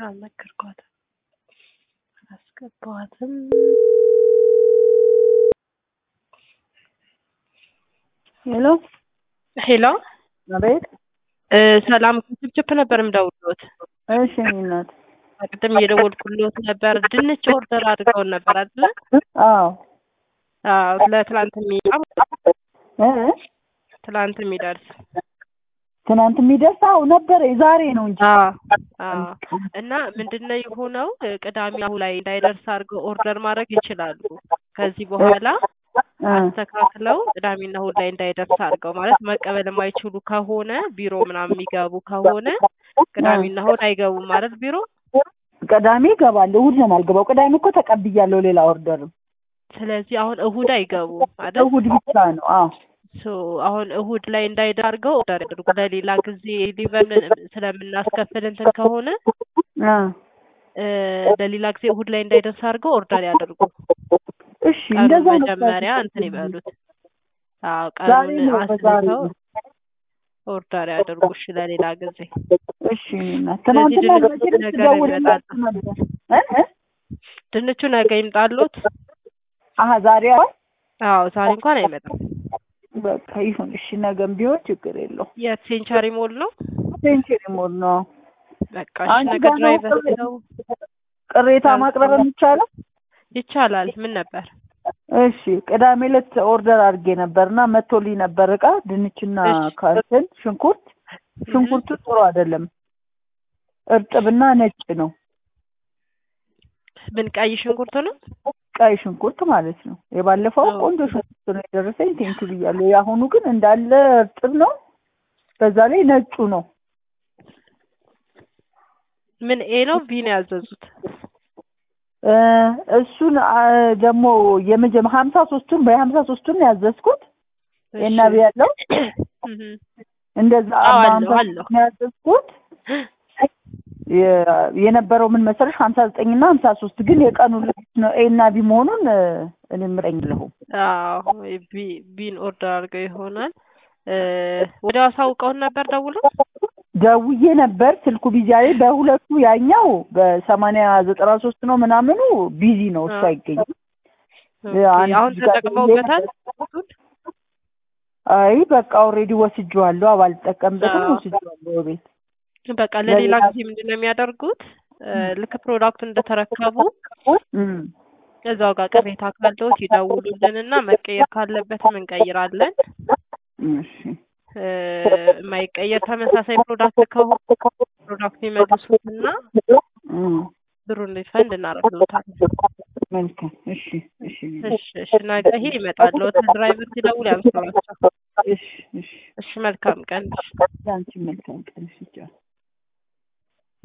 አልነገርኳትም አላስገባኋትም። ሄሎ ሄሎ አቤት። እ ሰላም ከችፕችፕ ነበር የምደውልዎት። እሺ የእኔ እናት። ቅድም እየደወልኩልዎት ነበር። ድንች ኦርደር አድርገውን ነበር አይደለ? አዎ አዎ ለትላንት የሚመጣ እ ትላንት የሚደርስ ትናንት የሚደርስ አዎ ነበረ ዛሬ ነው እንጂ አዎ አዎ። እና ምንድነው የሆነው ቅዳሜ አሁን ላይ እንዳይደርስ አድርገው ኦርደር ማድረግ ይችላሉ። ከዚህ በኋላ እ አስተካክለው ቅዳሜና እሑድ ላይ እንዳይደርስ አድርገው ማለት መቀበል የማይችሉ ከሆነ ቢሮ ምናምን የሚገቡ ከሆነ ቅዳሜና እሑድ አይገቡም ማለት ቢሮ። ቅዳሜ እገባለሁ እሑድ ነው የማልገባው። ቅዳሜ እኮ ተቀብያለሁ ሌላ ኦርደርም። ስለዚህ አሁን እሑድ አይገቡም አይደል? እሑድ ብቻ ነው። አዎ ሶ አሁን እሑድ ላይ እንዳይደርስ አድርገው ኦርደር ያድርጉ። ለሌላ ጊዜ ሊቨን ስለምናስከፍል እንትን ከሆነ እ እ ለሌላ ጊዜ እሑድ ላይ እንዳይደርስ አድርገው ኦርደር ያደርጉ። እሺ ቀኑን እንደዛ ነው መጀመሪያ እንትን ይበሉት። አዎ ዛሬ ቀኑን ነው በዛሬ አስልተው ኦርደር ያደርጉ። እሺ ለሌላ ጊዜ እሺ እናት ትናንትና ድንች መቼም ነገ ስደውልላችሁ ይመጣል። ነበር እ እ ድንቹ ነገ ይምጣሉት። አሀ ዛሬ አሁን አዎ ዛሬ እንኳን አይመጣም። በቃ ይሁን እሺ ነገም ቢሆን ችግር የለው የት ሴንቸሪ ሞል ነው? ሴንቸሪ ሞል ነው በቃ እሺ አንቺ ነገ ጋር ነው ድራይቨር ቅሬ- ነው ቅሬታ ማቅረብ የሚቻለው ይቻላል። ምን ነበር? እሺ ቅዳሜ ዕለት ኦርደር አድርጌ ነበርና መቶልኝ ነበር እቃ ድንችና እሺ። ካንትን ሽንኩርት ሽንኩርቱ ጥሩ አይደለም እርጥብና ነጭ ነው ምን ቀይ ሽንኩርት ነው? ቀይ ሽንኩርት ማለት ነው የባለፈው አዎ። ቆንጆ ሽንኩርት ነው የደረሰኝ ቴንኪ ብያለሁ የአሁኑ ግን እንዳለ እርጥብ ነው በዛ ላይ ነጩ ነው ምን ኤ ነው ቢ ነው ያዘዙት? እ እሱን አ፣ ደግሞ የመጀመ ሀምሳ ሶስቱን በሀምሳ ሶስቱን ነው ያዘዝኩት የናቢ ያለው እህ እንደዛ አዎ፣ በሀምሳ አለሁ፣ አለሁ። ሶስት ነው ያዘዝኩት የ- የነበረው ምን መሰለሽ ሀምሳ ዘጠኝ እና ሀምሳ ሶስት ግን የቀኑ ልዩነት ነው ኤ እና ቢ መሆኑን እ፣ እኔም ረኝለሁም አዎ ቢ ቢን ኦርደር አድርገው ይሆናል። እ ወደ አሳውቀውን ነበር ደውለው ደውዬ ነበር ስልኩ ቢዚ አለ በሁለቱ ያኛው በሰማንያ ዘጠና ሶስት ነው ምናምኑ ቢዚ ነው እሱ አዎ። አይገኝም ኦኬ፣ አንድ አሁን ጋር ተጠቅመውበታል። አይ በቃ ኦልሬዲ ወስጄዋለሁ ባልጠቀምበትም አዎ። ወስጄዋለሁ ቤት በቃ ለሌላ ለሌላ- ጊዜ ምንድን ነው የሚያደርጉት? እ ልክ ፕሮዳክቱን እንደተረከቡ እም። እዛው ጋር ቅሬታ ካለዎት ይደውሉልንና መቀየር ካለበትም እንቀይራለን። እሺ እ የማይቀየር ተመሳሳይ ፕሮዳክት ከሆነ ፕሮዳክት ይመልሱትና እም። ብሩን ሪፈንድ እናደርግልዎታለን። መልካም እሺ እሺ እሺ እሺ ነገ ይሄ ይመጣልዎት። ድራይቨር ሲደውል ያንሱላቸው። እሺ እሺ እሺ መልካም ቀን። ለአንቺ መልካም ቀን እሺ ቻው